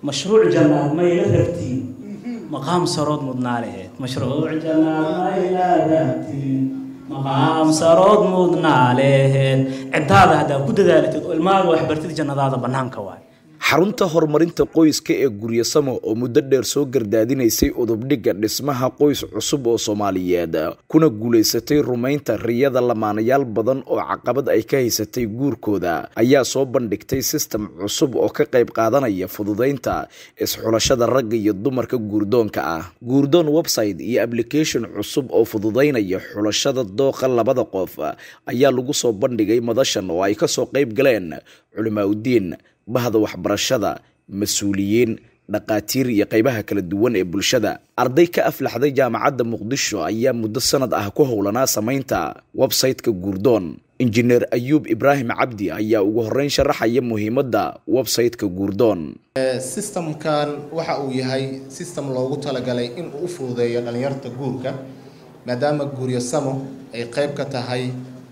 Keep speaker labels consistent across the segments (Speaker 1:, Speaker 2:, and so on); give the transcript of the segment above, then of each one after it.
Speaker 1: mashruuc jannaad mayla rabtiin maqaam sarood mudnaa laheed mashruuc jannaad mayla rabtiin maqaam sarood mudnaa leheed ciddaada haddaa ku dadaalatid oo ilmaaga waxbartid jannadaada bannaanka waay
Speaker 2: xarunta horumarinta qoyska ee guryasamo oo muddo dheer soo gardaadinaysay udubdhigga dhismaha qoys cusub oo soomaaliyeed kuna guulaysatay rumaynta riyada lamaanayaal badan oo caqabad ay ka haysatay guurkooda ayaa soo bandhigtay sistem cusub oo ka qayb qaadanaya fududaynta isxulashada ragga iyo dumarka guurdoonka ah guurdoon website iyo application cusub oo fududaynaya xulashada dooqa labada qof ayaa lagu soo bandhigay madashan oo ay kasoo qayb galeen culimaauddiin bahda waxbarashada mas-uuliyiin dhaqaatiir iyo qaybaha kala duwan ee bulshada arday ka aflaxday jaamacadda muqdisho ayaa muddo sanad ah ku howlanaa samaynta website-ka guurdoon injineer ayuub ibraahim cabdi ayaa ugu horeyn sharaxaya muhiimadda website-ka guurdoon
Speaker 3: sistamkan waxa uu yahay sistem loogu talagalay in uu u fududeeyo dhalinyarta guurka maadaama guuryasamo ay qayb ka tahay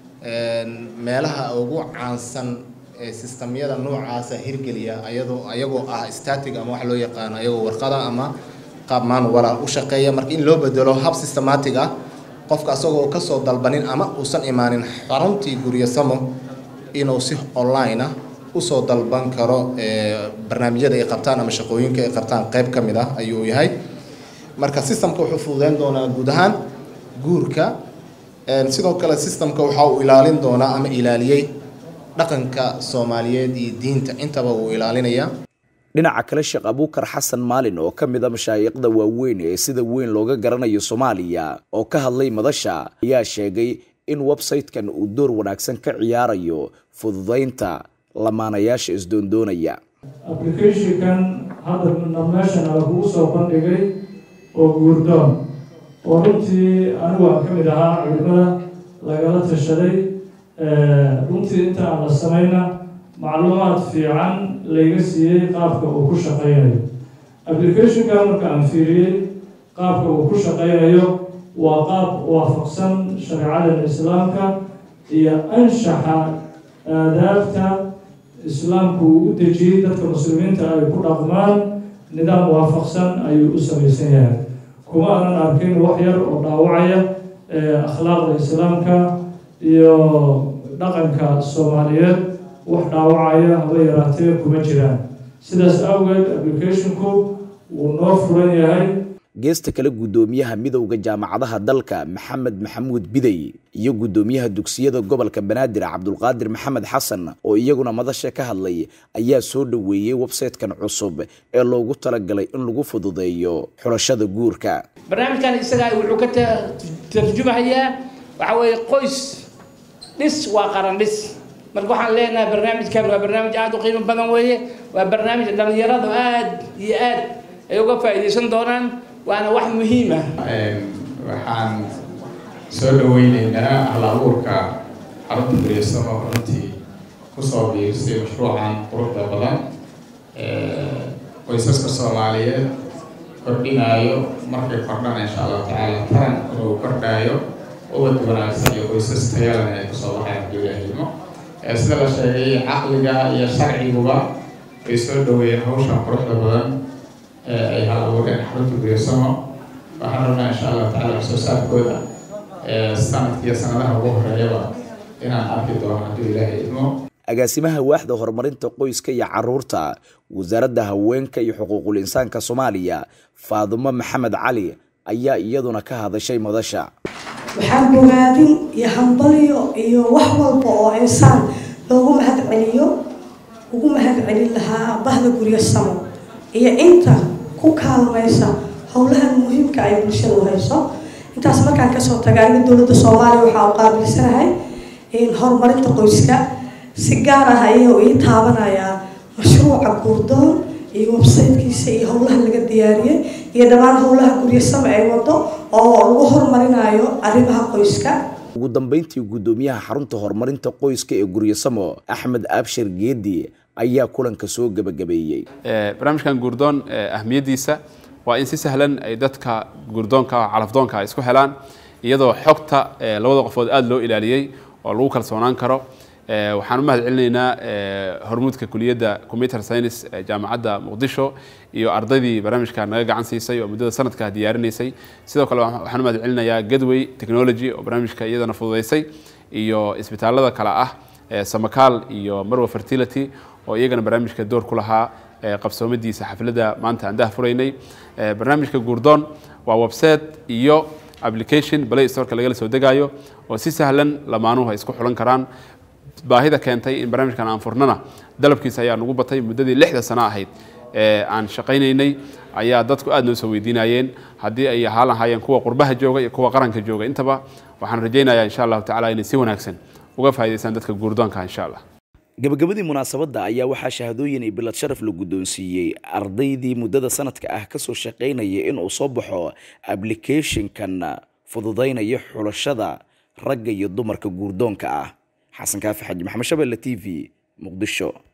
Speaker 3: meelaha ugu caansan sistamyada noocaasa hirgeliya ayadoo ayagoo ah static ama wax loo yaqaano ayagoo warqada ama qaab manuala u shaqeeya marka in loo bedelo hab systematic ah qofka asagoo kasoo dalbanin ama uusan imaanin xaruntii guryasamo inuu si online ah usoo dalban karo barnaamijyada ay qabtaan ama shaqooyinka ay qabtaan qayb ka mid ah ayuu yahay marka systemka wuxuu fududeyn doonaa guud ahaan guurka sidoo kale systemka waxa uu ilaalin doonaa ama ilaaliyey dhaqanka soomaaliyeed iyo diinta intaba uu ilaalinayaa
Speaker 2: dhinaca kale sheekh abuukar xasan maalin oo ka mid a mashaayiqda waaweyn ee sida weyn looga garanayo soomaaliya oo ka hadlay madasha ayaa sheegay in website-kan uu door wanaagsan ka ciyaarayo fududaynta lamaanayaasha isdoondoonaya
Speaker 4: applicationkan hadda meeshan ala kugu soo bandhigay oo guurdoon oo runtii anigu aan ka mid ahaa culimada lagala tashaday runtii inta aan la samayna macluumaad fiican layga siiyey qaabka uu ku shaqaynayo applicationka marka aan fiiriyey qaabka uu ku shaqaynayo waa qaab waafaqsan shareecada islaamka iyo anshaxa aadaabta islaamku uu u dejiyey dadka muslimiinta ay ku dhaqmaan nidaam waafaqsan ayuu u samaysan yahay kuma aanan arkin wax yar oo dhaawacaya akhlaaqda islaamka iyo dhaqanka soomaaliyeed wax dhaawacaya haba yaraatee kuma jiraan sidaas awgeed applicationku wuu noo furan yahay
Speaker 2: geesta kale guddoomiyaha midowda jaamacadaha dalka maxamed maxamuud bidey iyo guddoomiyaha dugsiyada gobolka banaadir cabdulqaadir maxamed xasan oo iyaguna madasha ka hadlay ayaa soo dhoweeyey website-kan cusub ee loogu talagalay in lagu fududeeyo xulashada guurka
Speaker 5: barnaamijkan isagaa wuxuu ka tarjumahayaa waxa weeye qoys dhis waa qaran dhis marka waxaan leenahay barnaamijkan waa barnaamij aada u qiimo badan weeye waa barnaamij dhalinyaradu aad iyo aad ay uga faa'iidaysan doonaan waana wax muhiim ah
Speaker 6: waxaan soo dhaweyneynaa hal abuurka xarunta guryasamo runtii kusoo biirsay mashruucan quruxda badan qoysaska soomaaliyeed kordhinaayo markay kordhana insha allahu tacaala taran inuu kordhaayo ubad wanaagsan iyo qoysas tayalana ay kusoo baxaan gudaahimo sida la sheegay caqliga iyo sharciguba way soo dhaweeyeen hawshan quruxda badan ay hal abuureen xarunta guryasamo waxaan rabnaa insha allahu tacala wax soo saarkooda sanadkiiyo sanadaha ugu horeeyaba inaan arki doono hadduu ilaahay idmo
Speaker 2: agaasimaha waaxda horumarinta qoyska iyo caruurta wasaaradda haweenka iyo xuquuqul insaanka soomaaliya faadumo maxamed cali ayaa iyaduna ka hadashay madasha
Speaker 7: waxaan bogaadin iyo hambalyo iyo wax walba oo insaan loogu mahad celiyo ugu mahad celin lahaa bahda guryo samo iyo inta ku kaalmaysa howlahan muhiimka ay bulshada u hayso intaas markaan kasoo tagaayo dowladda soomaaliya waxaa u qaabilsanahay horumarinta qoyska si gaar ah ayuu ii taabanayaa mashruuca guurdoon iyo websitekiisa iyo howlaha laga diyaariyey iyo dhammaan howlaha guryasama ay wado oo lagu horumarinayo arrimaha qoyska
Speaker 2: ugu dambeyntii guddoomiyaha xarunta horumarinta qoyska ee guryasamo axmed abshir geedi ayaa kulanka soo gebagabeeyey
Speaker 8: barnaamijkan guurdoon ahmiyaddiisa waa in si sahlan ay dadka guurdoonka calafdoonka ay isku helaan iyadoo xogta labada qofood aada loo ilaaliyey oo lagu kalsoonaan karo waxaan u mahad celinaynaa hormuudka kuliyadda computer science ee jaamacadda muqdisho iyo ardaydii barnaamijka naga gacan siisay oo muddada sanadka diyaarinaysay sidoo kale waxaan u mahad celinayaa gadway technology oo barnaamijka iyadana fududeysay iyo isbitaalada kale ah samakaal iyo marwa fertility oo iyagana barnaamijka door ku lahaa qabsoomadiisa xafladda maanta aan dah furaynay barnaamijka guurdoon waa website iyo application play storeka lagala soo degaayo oo si sahlan lamaanuhu ay isku xulan karaan baahida keentay in barnaamijkan aan furnana dalabkiisa ayaa nagu batay muddadii lixda sano ahayd ee aan shaqaynaynay ayaa dadku aad noo soo weydiinayeen haddii ay ahaan lahaayeen kuwa qurbaha jooga iyo kuwa qaranka jooga intaba waxaan rajaynayaa insha allahu tacala inay si wanaagsan uga faa'idaystaan dadka guurdoonka insha allah
Speaker 2: gabagabadii munaasabadda ayaa waxaa shahadooyin iyo bilad sharaf la guddoonsiiyey ardaydii muddada sanadka ah kasoo shaqaynaya inuu soo baxo applicationkan fududaynaya xulashada ragga iyo dumarka guurdoonka ah xasan kaafi xaji maxamed shabelle t v muqdisho